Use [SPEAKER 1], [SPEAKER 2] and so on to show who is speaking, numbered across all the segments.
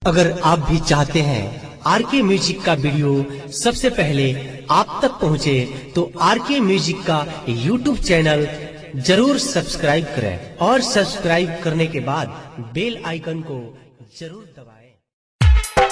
[SPEAKER 1] अगर आप भी चाहते हैं आर के म्यूजिक का वीडियो सबसे पहले आप तक पहुंचे, तो आर के म्यूजिक का यूट्यूब चैनल जरूर सब्सक्राइब करें और सब्सक्राइब करने के बाद बेल आइकन को जरूर दबाएं।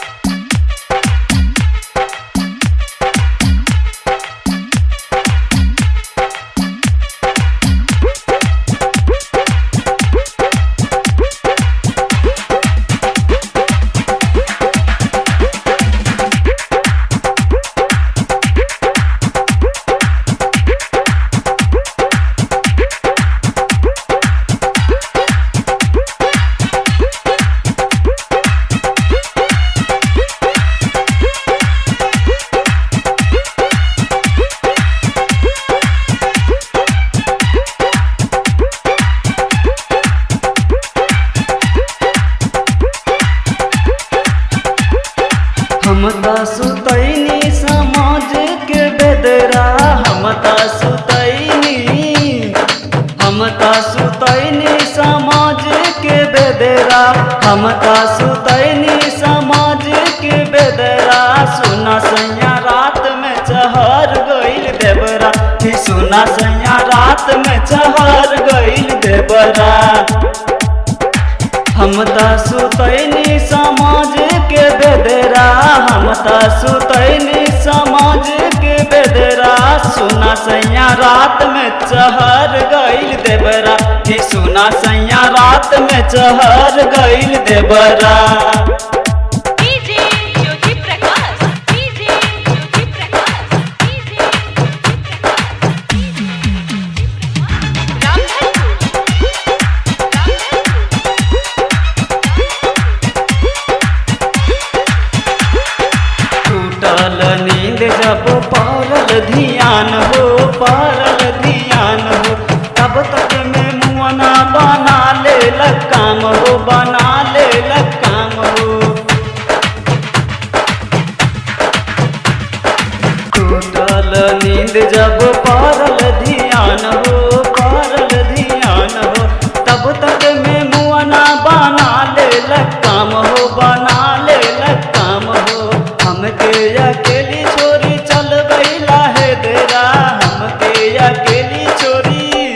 [SPEAKER 2] हम त सुतैनी समाज के बेदरा हम त सुतैनी हम त सुतैनी समाज के बेदरा हम त सुतैनी समाज के बेदरा सुना सैया रात में चहर गइल देवरा कि सुना सैया रात में चहर गइल देवरा हम त सुतैनी समाज के बेदरा हम त सुतैनी समाज के बेदरा सुना सैया रात में चहर गइल देवरा कि सुना सैया रात में चहर गइल देवरा
[SPEAKER 3] DJ Jyoti Prakash DJ Jyoti Prakash DJ Jyoti Prakash Ramdhanpur
[SPEAKER 2] टूटल नींद जब पड़ल ध्यान हो पड़ल ध्यान हो तब तक में मुआना बना ले काम हो बना ले काम हो टूटल नींद जब पड़ल ध्यान हो पड़ल ध्यान हो तब तक में मुआना बना ले काम हो बना ले काम हो हमके अकेली छोरी चल गईला है देरा हमके अकेली छोरी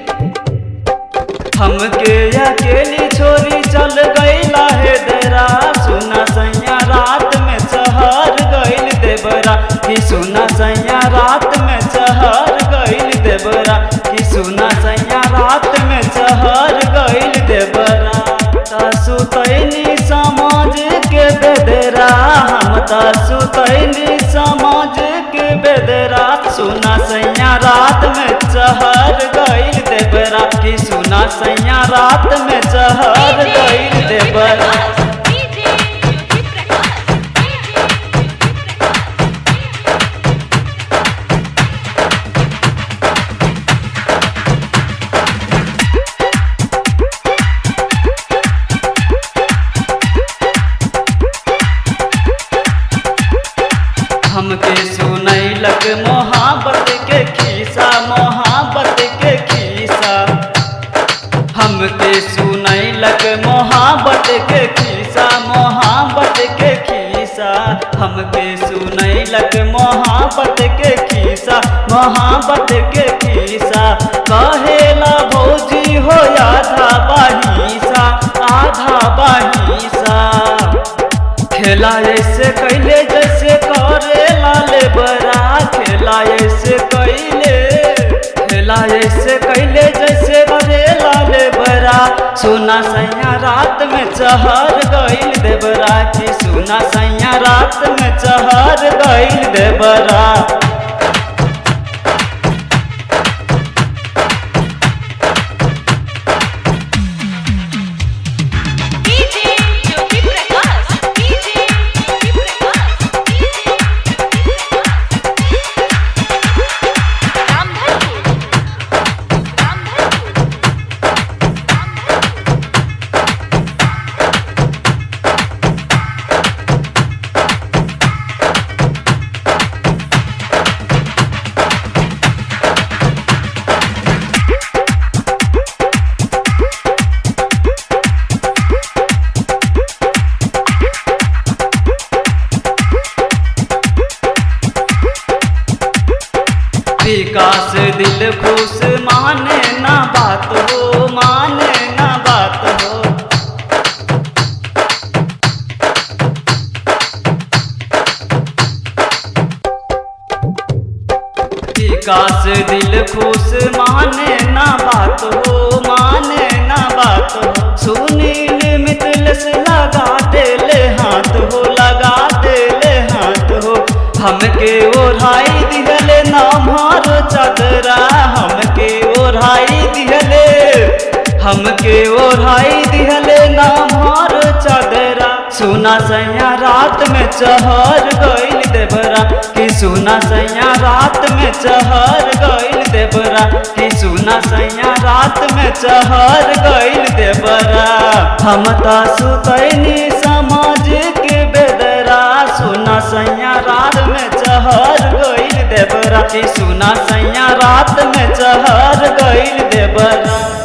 [SPEAKER 2] हमके अकेली छोरी चल गईला है देरा सुना सैया रात में चहर गईल देवरा कि सुना सैया रात में चहर गईल देवरा कि सुना सैया रात में चहर गईल देवरा त सुतैनी समाज के बेदरा हम त सुतैनी समाज के बेदरा सुना सैया रात में चहर गईल देवरा कि सुना सैया रात में चहर गईल देवरा
[SPEAKER 3] डीजे ज्योति प्रकाश डीजे
[SPEAKER 2] हमके सुनैलक मोहब्बत के खीसा मोहब्बत के खीसा हमके सुनैलक मोहब्बत के खीसा मोहब्बत के खीसा हमके सुनैलक मोहब्बत के खीसा मोहब्बत के खीसा कहेला भौजी हो आधा बाहिसा आधा बाहिसा खेला ऐसे कैले जैसे करे लाले बरा खेला ऐसे कैले खेला ऐसे कैले जैसे करे लाले बरा सुना सैया रात में चहर गईल देवरा कि सुना सैया रात में चहर गईल देवरा
[SPEAKER 3] DJ Jyoti Prakash DJ Jyoti Prakash DJ Ramdhanpur Ramdhanpur
[SPEAKER 2] Vikas दिल खुश माने ना बात हो माने ना बात हो विकास दिल खुश माने ना बात हो माने ना बात हो सुनील मित्र से लगा देले हाथ हो लगा देले हाथ हो हमके ओढ़ाई दिहले ना मारो चदरा हमके ओढ़ाई दिहले हमके ओढ़ाई दिहले ना मारो चदरा सुना सैया रात में चहर गइल देवरा कि सुना सैया रात में चहर गइल देवरा कि सुना सैया रात में चहर गइल देवरा हम ता सुतैनी समाज के बेदरा सुना सैया रात में चहर गइल देवरा कि सुना सैया रात में चहर गइल देवरा